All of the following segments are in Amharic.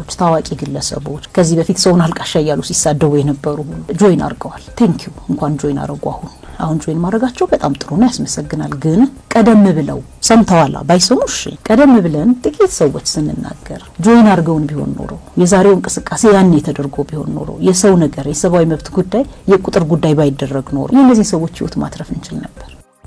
ሰዎች፣ ታዋቂ ግለሰቦች ከዚህ በፊት ሰውን አልቃሻ እያሉ ሲሳደቡ የነበሩ ጆይን አድርገዋል። ቴንኪዩ እንኳን ጆይን አድርጉ። አሁን አሁን ጆይን ማድረጋቸው በጣም ጥሩ ነው፣ ያስመሰግናል። ግን ቀደም ብለው ሰምተዋላ ባይሰሙ እሺ፣ ቀደም ብለን ጥቂት ሰዎች ስንናገር ጆይን አድርገውን ቢሆን ኖሮ የዛሬው እንቅስቃሴ ያኔ ተደርጎ ቢሆን ኖሮ የሰው ነገር የሰብአዊ መብት ጉዳይ የቁጥር ጉዳይ ባይደረግ ኖሮ የእነዚህ ሰዎች ህይወት ማትረፍ እንችል ነበር።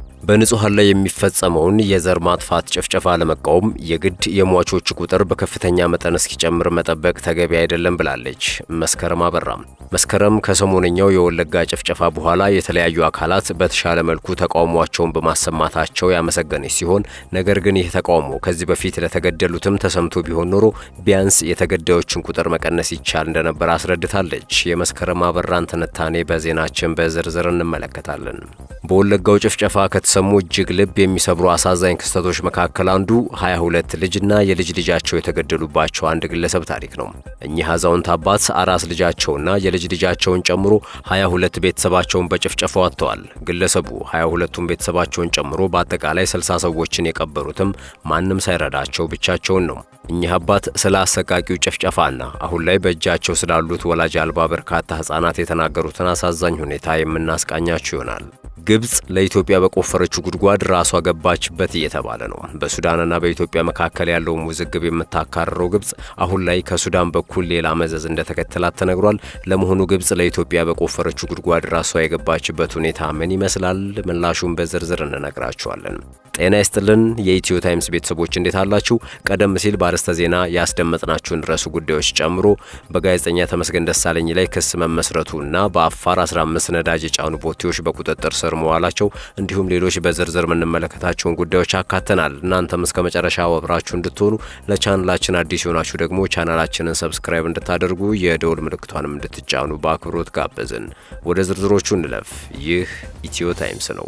በንጹሐን ላይ የሚፈጸመውን የዘር ማጥፋት ጭፍጨፋ ለመቃወም የግድ የሟቾች ቁጥር በከፍተኛ መጠን እስኪጨምር መጠበቅ ተገቢ አይደለም ብላለች መስከረም አበራም። መስከረም ከሰሞነኛው የወለጋ ጭፍጨፋ በኋላ የተለያዩ አካላት በተሻለ መልኩ ተቃውሟቸውን በማሰማታቸው ያመሰገነች ሲሆን ነገር ግን ይህ ተቃውሞ ከዚህ በፊት ለተገደሉትም ተሰምቶ ቢሆን ኖሮ ቢያንስ የተገዳዮችን ቁጥር መቀነስ ይቻል እንደነበር አስረድታለች። የመስከረም አበራን ትንታኔ በዜናችን በዝርዝር እንመለከታለን። በወለጋው ጭፍጨፋ ከተሰሙ እጅግ ልብ የሚሰብሩ አሳዛኝ ክስተቶች መካከል አንዱ 22 ልጅና የልጅ ልጃቸው የተገደሉባቸው አንድ ግለሰብ ታሪክ ነው። እኚህ አዛውንት አባት አራስ ልጃቸውና የልጅ ልጃቸውን ጨምሮ 22 ቤተሰባቸውን በጭፍጨፋው አጥተዋል። ግለሰቡ 22ቱን ቤተሰባቸውን ጨምሮ በአጠቃላይ 60 ሰዎችን የቀበሩትም ማንም ሳይረዳቸው ብቻቸውን ነው። እኚህ አባት ስለ አሰቃቂው ጭፍጨፋና አሁን ላይ በእጃቸው ስላሉት ወላጅ አልባ በርካታ ሕፃናት የተናገሩትን አሳዛኝ ሁኔታ የምናስቃኛችሁ ይሆናል። ግብጽ ለኢትዮጵያ በቆፈረችው ጉድጓድ ራሷ ገባችበት እየተባለ ነው። በሱዳንና በኢትዮጵያ መካከል ያለውን ውዝግብ የምታካርረው ግብጽ አሁን ላይ ከሱዳን በኩል ሌላ መዘዝ እንደተከተላት ተነግሯል። ለመሆኑ ግብጽ ለኢትዮጵያ በቆፈረችው ጉድጓድ ራሷ የገባችበት ሁኔታ ምን ይመስላል? ምላሹን በዝርዝር እንነግራችኋለን። ጤና ይስጥልን የኢትዮ ታይምስ ቤተሰቦች እንዴት አላችሁ? ቀደም ሲል በአርዕስተ ዜና ያስደመጥናችሁን ርዕሱ ጉዳዮች ጨምሮ በጋዜጠኛ ተመስገን ደሳለኝ ላይ ክስ መመስረቱና በአፋር 15 ነዳጅ የጫኑ ቦቴዎች በቁጥጥር ስር መዋላቸው እንዲሁም ሌሎች በዝርዝር የምንመለከታቸውን ጉዳዮች አካተናል። እናንተም እስከ መጨረሻ አብራችሁ እንድትሆኑ ለቻናላችን አዲስ የሆናችሁ ደግሞ ቻናላችንን ሰብስክራይብ እንድታደርጉ የደውል ምልክቷንም እንድትጫኑ በአክብሮት ጋበዝን። ወደ ዝርዝሮቹ እንለፍ። ይህ ኢትዮ ታይምስ ነው።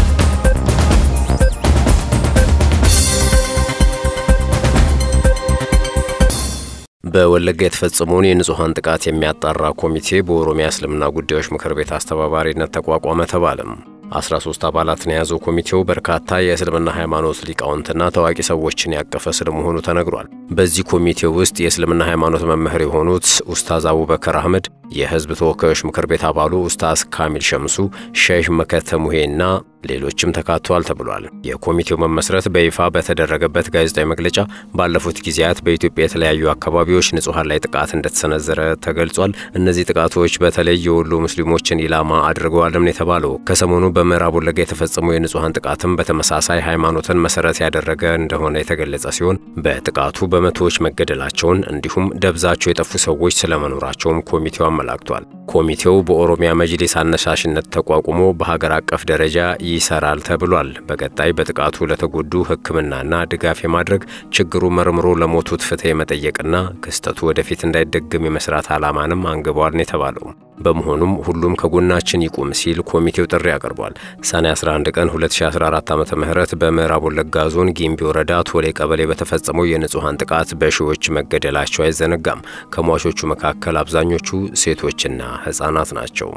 በወለጋ የተፈጸመውን የንጹሐን ጥቃት የሚያጣራ ኮሚቴ በኦሮሚያ እስልምና ጉዳዮች ምክር ቤት አስተባባሪነት ተቋቋመ ተባለም። 13 አባላትን የያዘው ኮሚቴው በርካታ የእስልምና ሃይማኖት ሊቃውንትና ታዋቂ ሰዎችን ያቀፈ ስለመሆኑ ተነግሯል። በዚህ ኮሚቴ ውስጥ የእስልምና ሃይማኖት መምህር የሆኑት ኡስታዝ አቡበከር አህመድ፣ የህዝብ ተወካዮች ምክር ቤት አባሉ ኡስታዝ ካሚል ሸምሱ፣ ሼህ መከተ ሙሄና ሌሎችም ተካተዋል ተብሏል። የኮሚቴው መመስረት በይፋ በተደረገበት ጋዜጣዊ መግለጫ ባለፉት ጊዜያት በኢትዮጵያ የተለያዩ አካባቢዎች ንጹሐን ላይ ጥቃት እንደተሰነዘረ ተገልጿል። እነዚህ ጥቃቶች በተለይ የወሎ ሙስሊሞችን ኢላማ አድርገዋልም የተባለው ከሰሞኑ በምዕራብ ወለጋ የተፈጸመው የንጹሐን ጥቃትም በተመሳሳይ ሃይማኖትን መሰረት ያደረገ እንደሆነ የተገለጸ ሲሆን በጥቃቱ በመቶዎች መገደላቸውን እንዲሁም ደብዛቸው የጠፉ ሰዎች ስለመኖራቸውም ኮሚቴው አመላክቷል። ኮሚቴው በኦሮሚያ መጅሊስ አነሳሽነት ተቋቁሞ በሀገር አቀፍ ደረጃ ይሰራል ተብሏል። በቀጣይ በጥቃቱ ለተጎዱ ሕክምናና ድጋፍ የማድረግ ችግሩ መርምሮ ለሞቱት ፍትህ የመጠየቅና ክስተቱ ወደፊት እንዳይደግም የመስራት ዓላማንም አንግበዋል ነው የተባለው። በመሆኑም ሁሉም ከጎናችን ይቁም ሲል ኮሚቴው ጥሪ አቅርቧል። ሰኔ 11 ቀን 2014 ዓ ም በምዕራብ ወለጋ ዞን ጊምቢ ወረዳ ቶሌ ቀበሌ በተፈጸመው የንጹሐን ጥቃት በሺዎች መገደላቸው አይዘነጋም። ከሟቾቹ መካከል አብዛኞቹ ሴቶችና ሕፃናት ናቸው።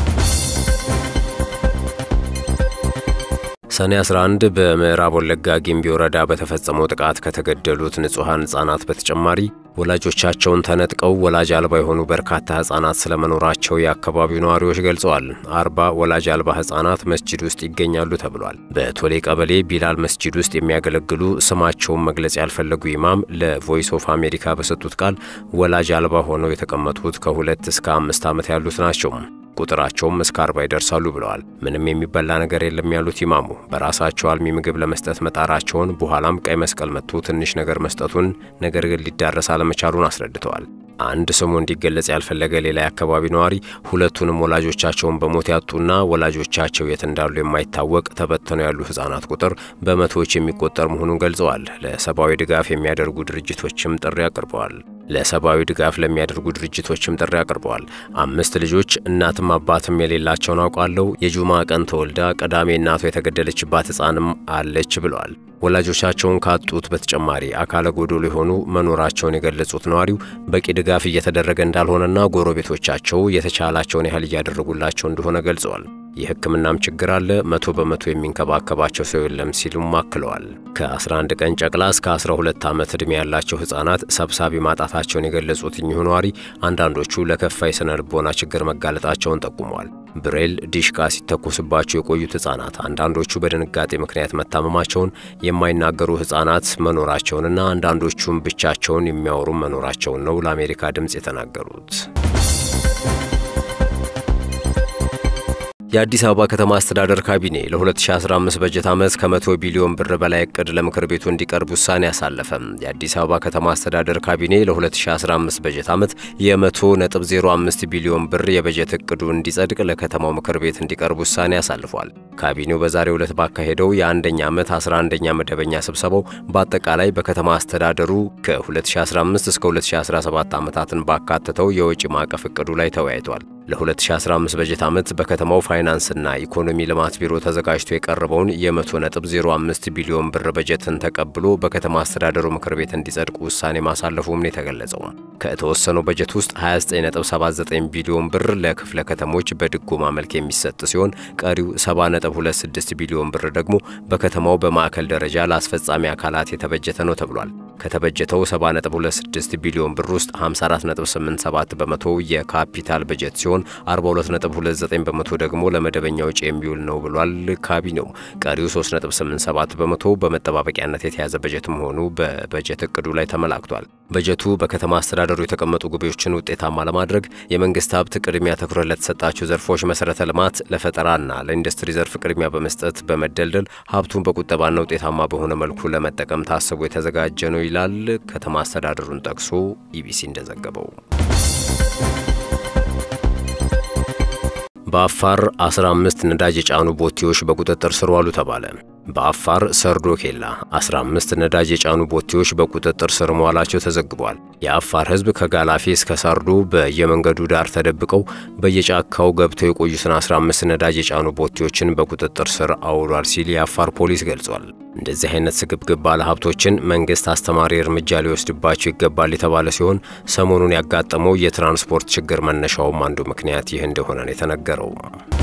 ሰኔ 11 በምዕራብ ወለጋ ጊምቢ ወረዳ በተፈጸመው ጥቃት ከተገደሉት ንጹሐን ሕፃናት በተጨማሪ ወላጆቻቸውን ተነጥቀው ወላጅ አልባ የሆኑ በርካታ ሕፃናት ስለመኖራቸው የአካባቢው ነዋሪዎች ገልጸዋል። አርባ ወላጅ አልባ ሕፃናት መስጂድ ውስጥ ይገኛሉ ተብሏል። በቶሌ ቀበሌ ቢላል መስጂድ ውስጥ የሚያገለግሉ ስማቸውን መግለጽ ያልፈለጉ ኢማም ለቮይስ ኦፍ አሜሪካ በሰጡት ቃል ወላጅ አልባ ሆነው የተቀመጡት ከሁለት እስከ አምስት ዓመት ያሉት ናቸው። ቁጥራቸውም እስከ አርባ ይደርሳሉ ብለዋል። ምንም የሚበላ ነገር የለም ያሉት ኢማሙ በራሳቸው አልሚ ምግብ ለመስጠት መጣራቸውን በኋላም ቀይ መስቀል መጥቶ ትንሽ ነገር መስጠቱን ነገር ግን ሊዳረስ አለመቻሉን አስረድተዋል። አንድ ስሙ እንዲገለጽ ያልፈለገ ሌላ የአካባቢ ነዋሪ ሁለቱንም ወላጆቻቸውን በሞት ያጡና ወላጆቻቸው የት እንዳሉ የማይታወቅ ተበተነው ያሉ ሕፃናት ቁጥር በመቶዎች የሚቆጠር መሆኑን ገልጸዋል። ለሰብአዊ ድጋፍ የሚያደርጉ ድርጅቶችም ጥሪ አቅርበዋል። ለሰብአዊ ድጋፍ ለሚያደርጉ ድርጅቶችም ጥሪ አቅርበዋል። አምስት ልጆች እናትም አባትም የሌላቸውን አውቃለሁ። የጁማ ቀን ተወልዳ ቅዳሜ እናቷ የተገደለችባት ሕፃንም አለች ብለዋል። ወላጆቻቸውን ካጡት በተጨማሪ አካለ ጎዶሎ የሆኑ መኖራቸውን የገለጹት ነዋሪው በቂ ድጋፍ እየተደረገ እንዳልሆነና ጎረቤቶቻቸው የተቻላቸውን ያህል እያደረጉላቸው እንደሆነ ገልጸዋል። የሕክምናም ችግር አለ፣ መቶ በመቶ የሚንከባከባቸው ሰው የለም ሲሉም አክለዋል። ከ11 ቀን ጨቅላ እስከ 12 ዓመት ዕድሜ ያላቸው ሕፃናት ሰብሳቢ ማጣታቸውን የገለጹት እኚሁ ነዋሪ አንዳንዶቹ ለከፋ የሥነ ልቦና ችግር መጋለጣቸውን ጠቁመዋል። ብሬል ዲሽቃ ሲተኮስባቸው የቆዩት ሕፃናት አንዳንዶቹ በድንጋጤ ምክንያት መታመማቸውን፣ የማይናገሩ ሕፃናት መኖራቸውንና አንዳንዶቹም ብቻቸውን የሚያወሩ መኖራቸውን ነው ለአሜሪካ ድምፅ የተናገሩት። የአዲስ አበባ ከተማ አስተዳደር ካቢኔ ለ2015 በጀት ዓመት ከ100 ቢሊዮን ብር በላይ እቅድ ለምክር ቤቱ እንዲቀርብ ውሳኔ አሳለፈ። የአዲስ አበባ ከተማ አስተዳደር ካቢኔ ለ2015 በጀት ዓመት የ100.05 ቢሊዮን ብር የበጀት እቅዱ እንዲጸድቅ ለከተማው ምክር ቤት እንዲቀርብ ውሳኔ አሳልፏል። ካቢኔው በዛሬው ዕለት ባካሄደው የአንደኛ ዓመት 11ኛ መደበኛ ስብሰባው በአጠቃላይ በከተማ አስተዳደሩ ከ2015 እስከ 2017 ዓመታትን ባካተተው የወጪ ማዕቀፍ እቅዱ ላይ ተወያይቷል። ለ2015 በጀት ዓመት በከተማው ፋይናንስና ኢኮኖሚ ልማት ቢሮ ተዘጋጅቶ የቀረበውን የ100.05 ቢሊዮን ብር በጀትን ተቀብሎ በከተማ አስተዳደሩ ምክር ቤት እንዲጸድቅ ውሳኔ ማሳለፉም ነው የተገለጸው። ከተወሰነው በጀት ውስጥ 29.79 ቢሊዮን ብር ለክፍለ ከተሞች በድጎማ መልክ የሚሰጥ ሲሆን ቀሪው 70.26 ቢሊዮን ብር ደግሞ በከተማው በማዕከል ደረጃ ለአስፈጻሚ አካላት የተበጀተ ነው ተብሏል። ከተበጀተው 70.26 ቢሊዮን ብር ውስጥ 54.87 በመቶ የካፒታል በጀት ሲሆን 42.29 በመቶ ደግሞ ለመደበኛ ወጪ የሚውል ነው ብሏል ካቢኔው። ቀሪው 3.87 በመቶ በመጠባበቂያነት የተያዘ በጀት መሆኑ በበጀት እቅዱ ላይ ተመላክቷል። በጀቱ በከተማ አስተዳደሩ የተቀመጡ ግቦችን ውጤታማ ለማድረግ የመንግስት ሀብት ቅድሚያ ትኩረት ለተሰጣቸው ዘርፎች መሰረተ ልማት፣ ለፈጠራና ለኢንዱስትሪ ዘርፍ ቅድሚያ በመስጠት በመደልደል ሀብቱን በቁጠባና ውጤታማ በሆነ መልኩ ለመጠቀም ታስቦ የተዘጋጀ ነው ይላል ከተማ አስተዳደሩን ጠቅሶ ኢቢሲ እንደዘገበው። በአፋር 15 ነዳጅ የጫኑ ቦቴዎች በቁጥጥር ስር ዋሉ ተባለ። በአፋር ሰርዶ ኬላ 15 ነዳጅ የጫኑ ቦቴዎች በቁጥጥር ስር መዋላቸው ተዘግቧል። የአፋር ሕዝብ ከጋላፊ እስከ ሳርዶ በየመንገዱ ዳር ተደብቀው በየጫካው ገብተው የቆዩትን 15 ነዳጅ የጫኑ ቦቴዎችን በቁጥጥር ስር አውሏል ሲል የአፋር ፖሊስ ገልጿል። እንደዚህ አይነት ስግብግብ ባለሀብቶችን መንግስት አስተማሪ እርምጃ ሊወስድባቸው ይገባል የተባለ ሲሆን ሰሞኑን ያጋጠመው የትራንስፖርት ችግር መነሻውም አንዱ ምክንያት ይህ እንደሆነ ነው የተነገረው።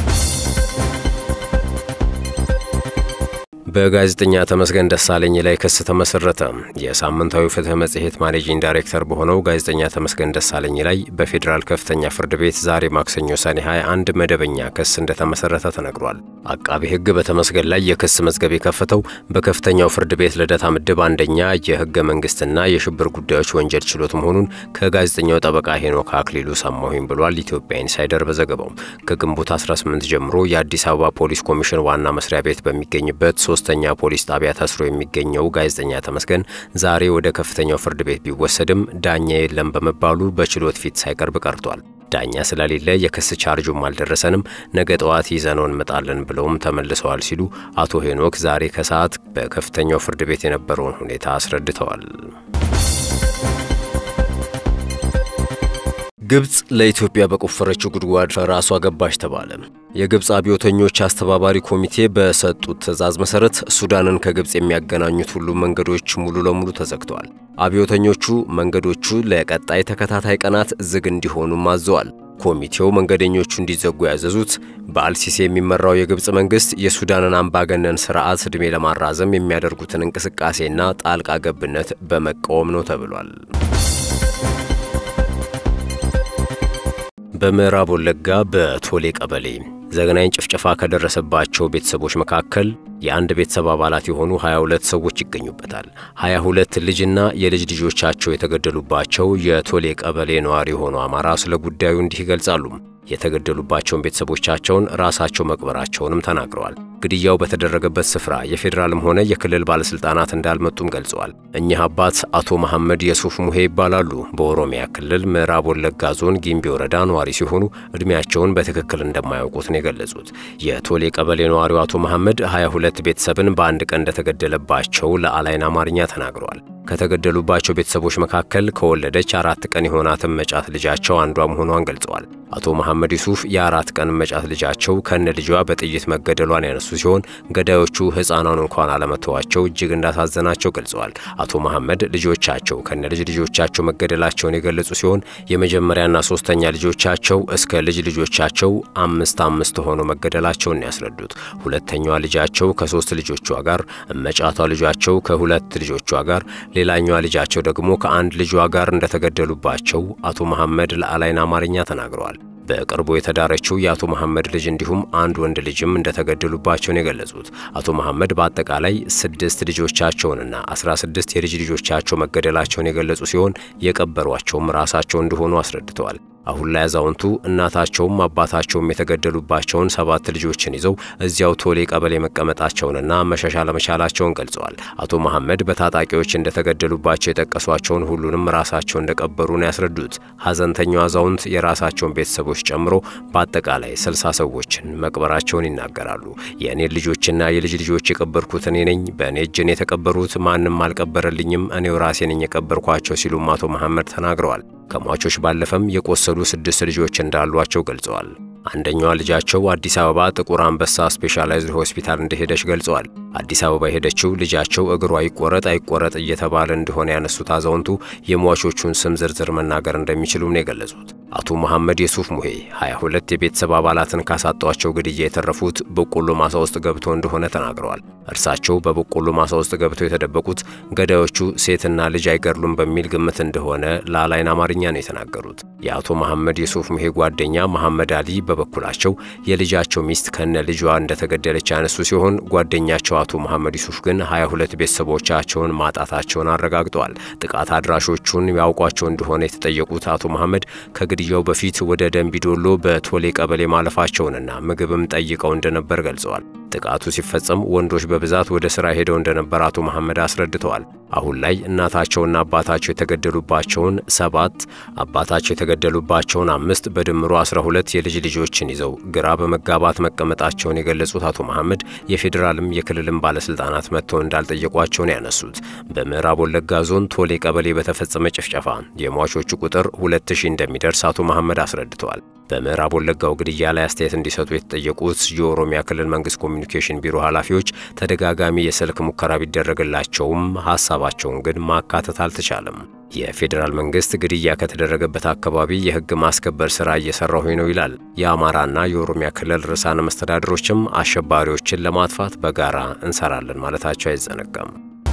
በጋዜጠኛ ተመስገን ደሳለኝ ላይ ክስ ተመሰረተ። የሳምንታዊ ፍትህ መጽሔት ማኔጂንግ ዳይሬክተር በሆነው ጋዜጠኛ ተመስገን ደሳለኝ ላይ በፌዴራል ከፍተኛ ፍርድ ቤት ዛሬ ማክሰኞ ሰኔ 21 መደበኛ ክስ እንደተመሰረተ ተነግሯል። አቃቢ ሕግ በተመስገን ላይ የክስ መዝገብ የከፈተው በከፍተኛው ፍርድ ቤት ልደታ ምድብ አንደኛ የህገ መንግስትና የሽብር ጉዳዮች ወንጀል ችሎት መሆኑን ከጋዜጠኛው ጠበቃ ሄኖክ አክሊሉ ሰማሁኝ ብሏል። ኢትዮጵያ ኢንሳይደር በዘገባው ከግንቦት 18 ጀምሮ የአዲስ አበባ ፖሊስ ኮሚሽን ዋና መስሪያ ቤት በሚገኝበት ሶስተኛ ፖሊስ ጣቢያ ታስሮ የሚገኘው ጋዜጠኛ ተመስገን ዛሬ ወደ ከፍተኛው ፍርድ ቤት ቢወሰድም ዳኛ የለም በመባሉ በችሎት ፊት ሳይቀርብ ቀርቷል። ዳኛ ስለሌለ የክስ ቻርጁም አልደረሰንም፣ ነገ ጠዋት ይዘነው እንመጣለን ብለውም ተመልሰዋል ሲሉ አቶ ሄኖክ ዛሬ ከሰዓት በከፍተኛው ፍርድ ቤት የነበረውን ሁኔታ አስረድተዋል። ግብጽ ለኢትዮጵያ በቆፈረችው ጉድጓድ ራሷ ገባች ተባለ። የግብጽ አብዮተኞች አስተባባሪ ኮሚቴ በሰጡት ትዕዛዝ መሰረት ሱዳንን ከግብጽ የሚያገናኙት ሁሉም መንገዶች ሙሉ ለሙሉ ተዘግተዋል። አብዮተኞቹ መንገዶቹ ለቀጣይ ተከታታይ ቀናት ዝግ እንዲሆኑም አዘዋል። ኮሚቴው መንገደኞቹ እንዲዘጉ ያዘዙት በአልሲሲ የሚመራው የግብጽ መንግስት የሱዳንን አምባገነን ስርዓት ዕድሜ ለማራዘም የሚያደርጉትን እንቅስቃሴና ጣልቃ ገብነት በመቃወም ነው ተብሏል። በምዕራብ ወለጋ በቶሌ ቀበሌ ዘግናኝ ጭፍጨፋ ከደረሰባቸው ቤተሰቦች መካከል የአንድ ቤተሰብ አባላት የሆኑ 22 ሰዎች ይገኙበታል። 22 ልጅና የልጅ ልጆቻቸው የተገደሉባቸው የቶሌ ቀበሌ ነዋሪ የሆኑ አማራ ስለ ጉዳዩ እንዲህ ይገልጻሉ። የተገደሉባቸውን ቤተሰቦቻቸውን ራሳቸው መቅበራቸውንም ተናግረዋል። ግድያው በተደረገበት ስፍራ የፌዴራልም ሆነ የክልል ባለስልጣናት እንዳልመጡም ገልጸዋል። እኚህ አባት አቶ መሐመድ የሱፍ ሙሄ ይባላሉ። በኦሮሚያ ክልል ምዕራብ ወለጋ ዞን ጊምቢ ወረዳ ነዋሪ ሲሆኑ ዕድሜያቸውን በትክክል እንደማያውቁት ነው የገለጹት። የቶሌ ቀበሌ ነዋሪው አቶ መሐመድ 22 ቤተሰብን በአንድ ቀን እንደተገደለባቸው ለአላይን አማርኛ ተናግረዋል። ከተገደሉባቸው ቤተሰቦች መካከል ከወለደች አራት ቀን የሆናትን መጫት ልጃቸው አንዷ መሆኗን ገልጸዋል። አቶ መሐመድ ዩሱፍ የአራት ቀን መጫት ልጃቸው ከነ ልጇ በጥይት መገደሏን ያነሱ ሲሆን ገዳዮቹ ሕፃኗን እንኳን አለመተዋቸው እጅግ እንዳሳዘናቸው ገልጸዋል። አቶ መሐመድ ልጆቻቸው ከነ ልጅ ልጆቻቸው መገደላቸውን የገለጹ ሲሆን የመጀመሪያና ሶስተኛ ልጆቻቸው እስከ ልጅ ልጆቻቸው አምስት አምስት ሆነው መገደላቸውን ያስረዱት ሁለተኛዋ ልጃቸው ከሶስት ልጆቿ ጋር፣ እመጫቷ ልጃቸው ከሁለት ልጆቿ ጋር፣ ሌላኛዋ ልጃቸው ደግሞ ከአንድ ልጇ ጋር እንደተገደሉባቸው አቶ መሐመድ ለአላይን አማርኛ ተናግረዋል። በቅርቡ የተዳረችው የአቶ መሐመድ ልጅ እንዲሁም አንድ ወንድ ልጅም እንደተገደሉባቸውን የገለጹት አቶ መሐመድ በአጠቃላይ ስድስት ልጆቻቸውንና አስራ ስድስት የልጅ ልጆቻቸው መገደላቸውን የገለጹ ሲሆን የቀበሯቸውም ራሳቸው እንደሆኑ አስረድተዋል። አሁን ላይ አዛውንቱ እናታቸውም አባታቸውም የተገደሉባቸውን ሰባት ልጆችን ይዘው እዚያው ቶሌ ቀበሌ መቀመጣቸውንና መሸሻ ለመቻላቸውን ገልጸዋል። አቶ መሐመድ በታጣቂዎች እንደተገደሉባቸው የጠቀሷቸውን ሁሉንም ራሳቸው እንደቀበሩ ነው ያስረዱት። ሐዘንተኛው አዛውንት የራሳቸውን ቤተሰቦች ጨምሮ በአጠቃላይ ስልሳ ሰዎችን መቅበራቸውን ይናገራሉ። የእኔን ልጆችና የልጅ ልጆች የቀበርኩት እኔ ነኝ። በእኔ እጅን የተቀበሩት ማንም አልቀበረልኝም፣ እኔው ራሴ ነኝ የቀበርኳቸው ሲሉም አቶ መሐመድ ተናግረዋል። ከሟቾች ባለፈም የቆሰሉ ስድስት ልጆች እንዳሏቸው ገልጸዋል። አንደኛዋ ልጃቸው አዲስ አበባ ጥቁር አንበሳ ስፔሻላይዝድ ሆስፒታል እንደሄደች ገልጸዋል። አዲስ አበባ የሄደችው ልጃቸው እግሯ ይቆረጥ አይቆረጥ እየተባለ እንደሆነ ያነሱት አዛውንቱ የሟቾቹን ስም ዝርዝር መናገር እንደሚችሉም ነው የገለጹት። አቶ መሐመድ የሱፍ ሙሄ 22 የቤተሰብ አባላትን ካሳጧቸው ግድያ የተረፉት በቆሎ ማሳ ውስጥ ገብተው እንደሆነ ተናግረዋል። እርሳቸው በበቆሎ ማሳ ውስጥ ገብተው የተደበቁት ገዳዮቹ ሴትና ልጅ አይገድሉም በሚል ግምት እንደሆነ ለአላይን አማርኛ ነው የተናገሩት። የአቶ መሐመድ የሱፍ ሙሄ ጓደኛ መሐመድ አሊ በበኩላቸው የልጃቸው ሚስት ከነ ልጇ እንደተገደለች ያነሱ ሲሆን ጓደኛቸው አቶ መሐመድ ዩሱፍ ግን 22 ቤተሰቦቻቸውን ማጣታቸውን አረጋግጠዋል። ጥቃት አድራሾቹን ያውቋቸው እንደሆነ የተጠየቁት አቶ መሐመድ ከግድያው በፊት ወደ ደንቢዶሎ በቶሌ ቀበሌ ማለፋቸውንና ምግብም ጠይቀው እንደነበር ገልጸዋል። ጥቃቱ ሲፈጸም ወንዶች በብዛት ወደ ሥራ ሄደው እንደነበር አቶ መሐመድ አስረድተዋል። አሁን ላይ እናታቸውና አባታቸው የተገደሉባቸውን ሰባት አባታቸው የተገደሉባቸውን አምስት በድምሩ 12 የልጅ ልጆችን ይዘው ግራ በመጋባት መቀመጣቸውን የገለጹት አቶ መሐመድ የፌዴራልም የክልልም ባለስልጣናት መጥተው እንዳልጠየቋቸው ነው ያነሱት። በምዕራብ ወለጋ ዞን ቶሌ ቀበሌ በተፈጸመ ጭፍጨፋ የሟቾቹ ቁጥር 2000 እንደሚደርስ አቶ መሐመድ አስረድተዋል። በምዕራብ ወለጋው ግድያ ላይ አስተያየት እንዲሰጡ የተጠየቁት የኦሮሚያ ክልል መንግስት ኮሚኒኬሽን ቢሮ ኃላፊዎች ተደጋጋሚ የስልክ ሙከራ ቢደረግላቸውም ሀሳባቸውን ግን ማካተት አልተቻለም። የፌዴራል መንግስት ግድያ ከተደረገበት አካባቢ የህግ ማስከበር ስራ እየሰራሁኝ ነው ይላል። የአማራና የኦሮሚያ ክልል ርዕሳነ መስተዳድሮችም አሸባሪዎችን ለማጥፋት በጋራ እንሰራለን ማለታቸው አይዘነጋም።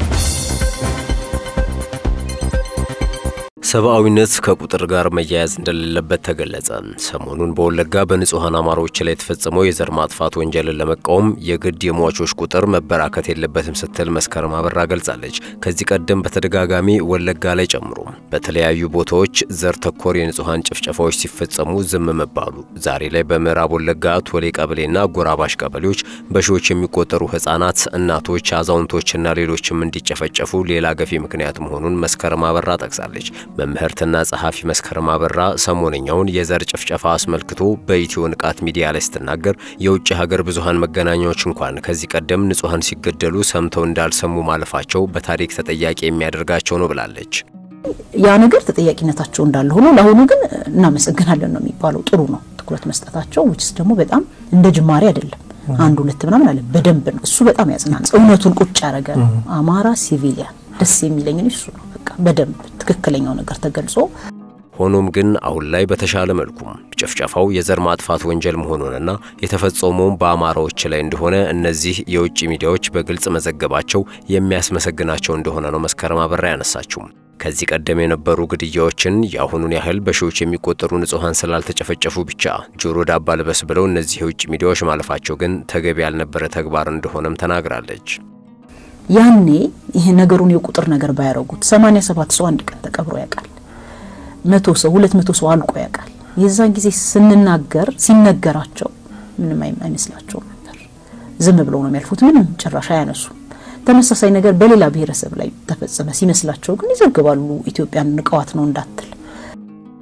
ሰብአዊነት ከቁጥር ጋር መያያዝ እንደሌለበት ተገለጸ። ሰሞኑን በወለጋ በንጹሐን አማሮች ላይ የተፈጸመው የዘር ማጥፋት ወንጀልን ለመቃወም የግድ የሟቾች ቁጥር መበራከት የለበትም ስትል መስከረም አበራ ገልጻለች። ከዚህ ቀደም በተደጋጋሚ ወለጋ ላይ ጨምሮ በተለያዩ ቦታዎች ዘር ተኮር የንጹሐን ጭፍጨፋዎች ሲፈጸሙ ዝም መባሉ ዛሬ ላይ በምዕራብ ወለጋ ቶሌ ቀበሌና ጎራባሽ ቀበሌዎች በሺዎች የሚቆጠሩ ህጻናት፣ እናቶች፣ አዛውንቶችና ሌሎችም እንዲጨፈጨፉ ሌላ ገፊ ምክንያት መሆኑን መስከረም አበራ ጠቅሳለች። መምህርትና ጸሐፊ መስከረም አበራ ሰሞነኛውን የዘር ጭፍጨፋ አስመልክቶ በኢትዮ ንቃት ሚዲያ ላይ ስትናገር የውጭ ሀገር ብዙሃን መገናኛዎች እንኳን ከዚህ ቀደም ንጹሐን ሲገደሉ ሰምተው እንዳልሰሙ ማለፋቸው በታሪክ ተጠያቂ የሚያደርጋቸው ነው ብላለች። ያ ነገር ተጠያቂነታቸው እንዳለ ሆኖ ለአሁኑ ግን እናመሰግናለን ነው የሚባለው። ጥሩ ነው ትኩረት መስጠታቸው። ውጭስ ደግሞ በጣም እንደ ጅማሬ አይደለም አንድ ሁለት ምናምን አለ በደንብ ነው እሱ በጣም ያጽናል። እውነቱን ቁጭ ያደረገ ነው። አማራ ሲቪሊያን ደስ የሚለኝ እሱ ነው። በቃ በደንብ ትክክለኛው ነገር ተገልጾ ሆኖም ግን አሁን ላይ በተሻለ መልኩም ጭፍጨፋው የዘር ማጥፋት ወንጀል መሆኑንና የተፈጸመውም በአማራዎች ላይ እንደሆነ እነዚህ የውጭ ሚዲያዎች በግልጽ መዘገባቸው የሚያስመሰግናቸው እንደሆነ ነው መስከረም አበራ ያነሳችው። ከዚህ ቀደም የነበሩ ግድያዎችን የአሁኑን ያህል በሺዎች የሚቆጠሩ ንጹሐን ስላልተጨፈጨፉ ብቻ ጆሮ ዳባ ልበስ ብለው እነዚህ የውጭ ሚዲያዎች ማለፋቸው ግን ተገቢ ያልነበረ ተግባር እንደሆነም ተናግራለች። ያኔ ይሄ ነገሩን የቁጥር ነገር ባያረጉት 87 ሰው አንድ ቀን ተቀብሮ ያውቃል። መቶ ሰው ሁለት መቶ ሰው አልቆ ያውቃል። የዛን ጊዜ ስንናገር ሲነገራቸው ምንም አይመስላቸውም ነበር። ዝም ብለው ነው የሚያልፉት። ምንም ጭራሽ አያነሱም። ተመሳሳይ ነገር በሌላ ብሔረሰብ ላይ ተፈጸመ ሲመስላቸው ግን ይዘግባሉ። ኢትዮጵያን ንቀዋት ነው እንዳትል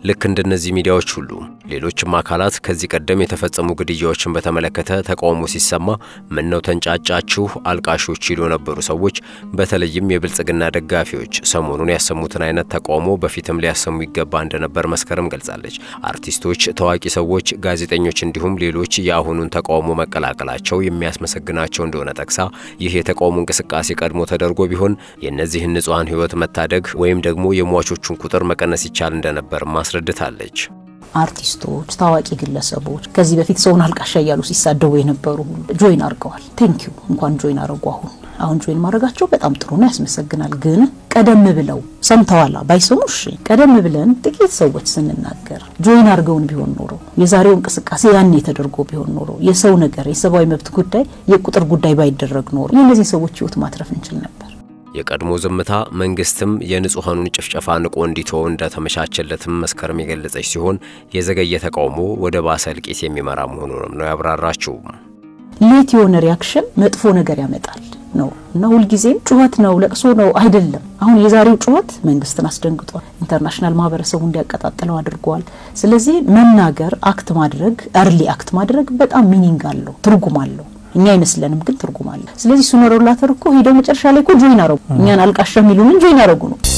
ልክ እንደነዚህ ሚዲያዎች ሁሉ ሌሎችም አካላት ከዚህ ቀደም የተፈጸሙ ግድያዎችን በተመለከተ ተቃውሞ ሲሰማ ምነው ተንጫጫችሁ አልቃሾች ይሉ የነበሩ ሰዎች በተለይም የብልጽግና ደጋፊዎች ሰሞኑን ያሰሙትን አይነት ተቃውሞ በፊትም ሊያሰሙ ይገባ እንደነበር መስከረም ገልጻለች። አርቲስቶች፣ ታዋቂ ሰዎች፣ ጋዜጠኞች እንዲሁም ሌሎች የአሁኑን ተቃውሞ መቀላቀላቸው የሚያስመሰግናቸው እንደሆነ ጠቅሳ ይህ የተቃውሞ እንቅስቃሴ ቀድሞ ተደርጎ ቢሆን የእነዚህን ንጹሐን ሕይወት መታደግ ወይም ደግሞ የሟቾቹን ቁጥር መቀነስ ይቻል እንደነበር ማስረድታለች። አርቲስቶች፣ ታዋቂ ግለሰቦች ከዚህ በፊት ሰውን አልቃሻ እያሉ ሲሳደቡ የነበሩ ሁሉ ጆይን አድርገዋል። ቴንኪዩ እንኳን ጆይን አድርጉ። አሁን አሁን ጆይን ማድረጋቸው በጣም ጥሩ ነው፣ ያስመሰግናል። ግን ቀደም ብለው ሰምተዋላ ባይሰሙ እሺ፣ ቀደም ብለን ጥቂት ሰዎች ስንናገር ጆይን አድርገውን ቢሆን ኖሮ የዛሬው እንቅስቃሴ ያኔ ተደርጎ ቢሆን ኖሮ የሰው ነገር የሰብአዊ መብት ጉዳይ የቁጥር ጉዳይ ባይደረግ ኖሮ የእነዚህ ሰዎች ህይወት ማትረፍ እንችል ነበር። የቀድሞ ዝምታ መንግስትም የንጹሐኑን ጭፍጨፋ ንቆ እንዲተው እንደተመቻቸለትም መስከረም የገለጸች ሲሆን የዘገየ ተቃውሞ ወደ ባሰ እልቂት የሚመራ መሆኑንም ነው ያብራራችው። ሌት የሆነ ሪያክሽን መጥፎ ነገር ያመጣል ነው እና ሁልጊዜም ጩኸት ነው ለቅሶ ነው አይደለም። አሁን የዛሬው ጩኸት መንግስትን አስደንግጧል። ኢንተርናሽናል ማህበረሰቡ እንዲያቀጣጥለው አድርጓል። ስለዚህ መናገር፣ አክት ማድረግ፣ እርሊ አክት ማድረግ በጣም ሚኒንግ አለው፣ ትርጉም አለው። እኛ አይመስለንም ግን ትርጉም አለ። ስለዚህ እሱ ኖረውላተር እኮ ሄደው መጨረሻ ላይ እኮ ጆይን አረጉ። እኛን አልቃሻ የሚሉንን ጆይን አረጉ ነው